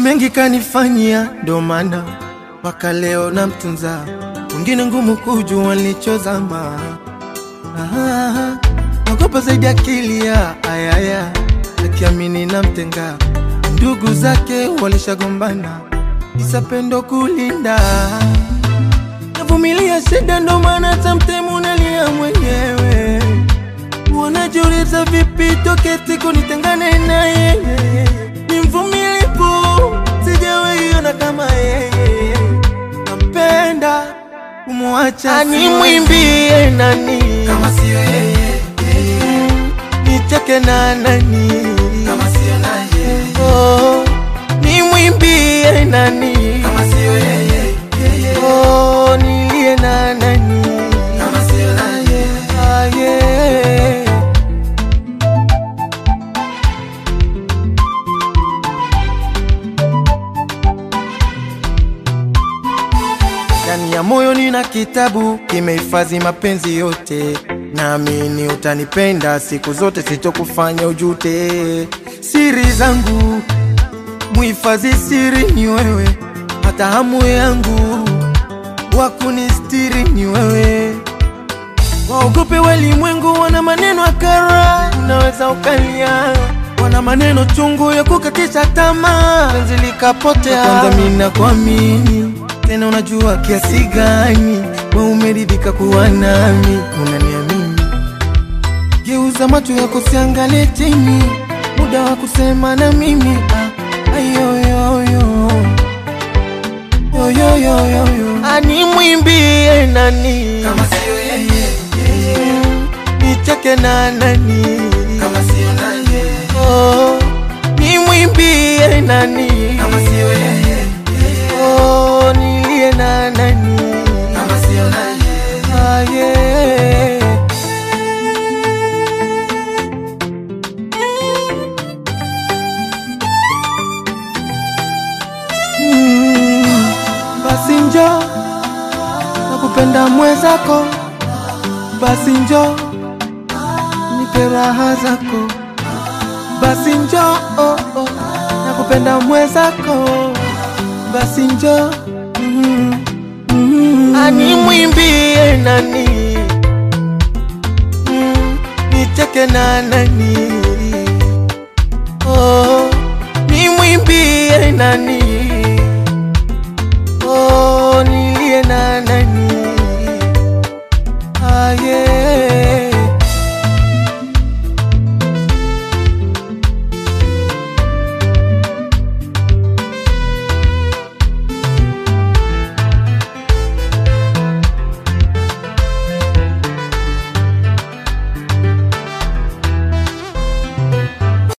mengi kanifanyia, ndo maana mpaka leo namtunza. Wengine ngumu kujua nilichozama. Ah, naogopa zaidi akili ya ayaya, akiamini namtenga. Ndugu zake walishagombana, isa pendo kulinda. Navumilia shida, ndo maana hata mtemu nalia mwenyewe. Wanajiuliza vipi toke siku nitengane na yeye. Ni mvumilivu, sijawahi ona kama yeye. Nampenda kumwacha, nimwimbie nani kama siyo yeye, nicheke na nani kama siyo naye, oh, nimwimbie nani kama siyo yeye, oh, nilie na nani kama siyo naye, ah, yeah. Ndani ya moyo nina kitabu kimehifadhi mapenzi yote, naamini utanipenda siku zote, sitokufanya ujute. Siri zangu muhifadhi, siri ni wewe, hata hamu yangu wa kunistiri ni wewe. Waogope walimwengu, wana maneno akara, unaweza ukalia, wana maneno chungu ya kukatisha tamaa, penzi likapotea. Kwanza mimi nakuamini tena, unajua kiasi gani we umeridhika kuwa nami, unaniamini. Geuza macho yako, siangalie chini, muda wa kusema na mimi ah, ayoyoyo yoyoyoyo, animwimbie nani kama siyo yeye, nicheke na nani kama siyo naye, oh, nimwimbie nani kama siyo yeye, oh, nilie na nani kama siyo naye, ah, yeah. Mm, basi njo nakupenda mwezako, basi njo nipe raha zako, basi njo oh, oh, nakupenda mwezako, basi njo mm, mm, animwimbie nani mm, nicheke na nani